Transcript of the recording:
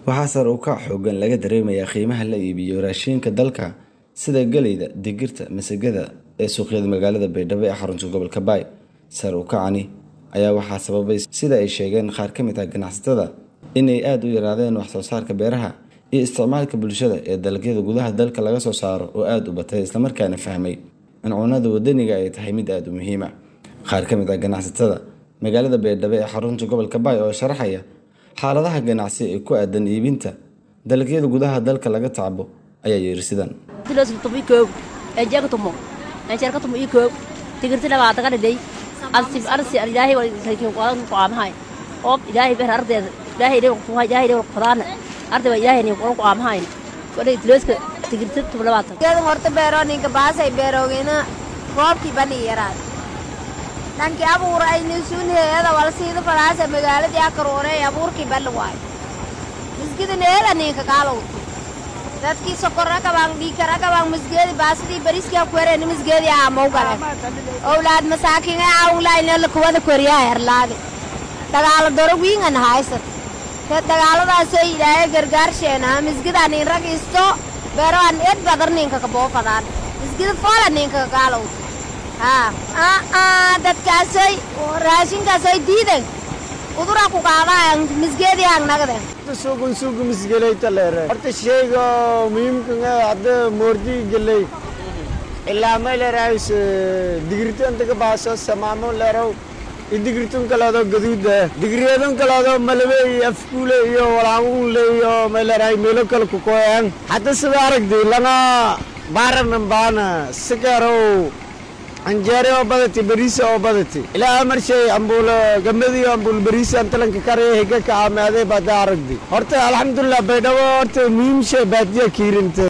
waxaa sare u kac xoogan laga dareemayaa qiimaha la iibiyo raashinka dalka sida geleyda digirta masagada ee suuqyada magaalada baydhabo ee xarunta gobolka baay sare u kacani ayaa waxaa sababay sida ay sheegeen qaar ka mid ah ganacsatada inay aada u yaraadeen wax soo saarka beeraha iyo isticmaalka bulshada ee dalagyada gudaha dalka laga soo saaro oo aada u batay islamarkaana fahmay in cunada wadaniga ay tahay mid aada u muhiima qaar ka mid ah ganacsatada magaalada baydhabo ee xarunta gobolka baay oo sharaxaya xaaladaha ganacsi ee ku aadan iibinta dalagyada gudaha dalka laga tacbo ayaa yiri sidan oob ilaahay beer ardeeda ilaahay dhew kuhay ilaahay dhew qodaan arday waa ilaahay ku qaamahayn wadhay tilooska tigirta tublabaatan geedan horta beero ninka baasay beeroogeena roobkii bani yaraad dhankii abuur ayni suunheeda wal siida falaasa magaaladii akaroonay abuurkii bali waay misgidan eela ninka kaalow dadkii sokorra kabaan dhiikara kabaan misgeedi baasidii bariskii kuwereeni misgeedii aamau gale owlaad masaakiin ee aawlaayna kuwada koriyaa herlaage dagaalo doro wiingan haysat te dagaaladaasoo ilaahay gargaarsheenaa misgida nin rag isto beeroan ed badar ninka kaboofadaan misgida foola ninka kakaalow haa dadkaasoy raashinkaasoy diidan udura ku qaadaayan misgeedii hangnagden suugun suugu misgelayta leere horta sheyga muhiimka hadda moordi geley ilaa may leerahays digirta inta ka baaso samaamo leerow idigirtun kaleedo gaduuda digiryadun kaleedo malabe iyo afkuule iyo walaamuunle iyo may leerahay meelo kale ku kooyan hadda sida aragdi lana baaranan baana sikarow anjeere oo badati bariisa oo badati ilaa amar shay ambuulo gamadiyo ambuul bariisa antalanka karaya higa ka aamaadee baada aragdi horta alxamdulilah baydhabo horta muhiim shay baadiya kiirinta